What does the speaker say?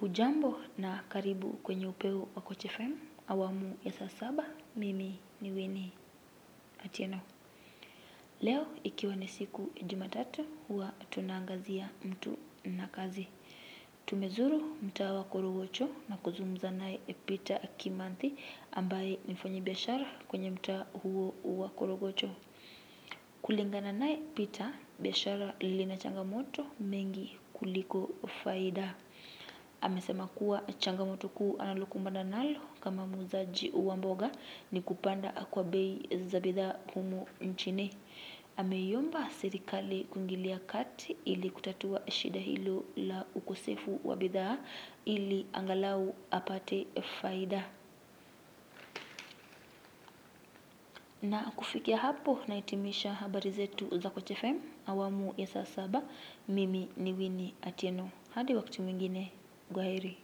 Hujambo na karibu kwenye upeo wa Coach FM awamu ya saa saba. Mimi ni Winnie Atieno. Leo ikiwa ni siku ya Jumatatu, huwa tunaangazia mtu na kazi. Tumezuru mtaa wa Korogocho na kuzungumza naye Peter Kimanthi ambaye ni mfanyabiashara kwenye mtaa huo wa Korogocho. Kulingana naye Peter, biashara lina changamoto mengi kuliko faida. Amesema kuwa changamoto kuu analokumbana nalo kama muuzaji wa mboga ni kupanda kwa bei za bidhaa humu nchini. Ameiomba serikali kuingilia kati ili kutatua shida hilo la ukosefu wa bidhaa ili angalau apate faida. Na kufikia hapo nahitimisha habari zetu za Coach FM awamu ya saa saba. Mimi ni Winnie Atieno. Hadi wakati mwingine, kwaheri.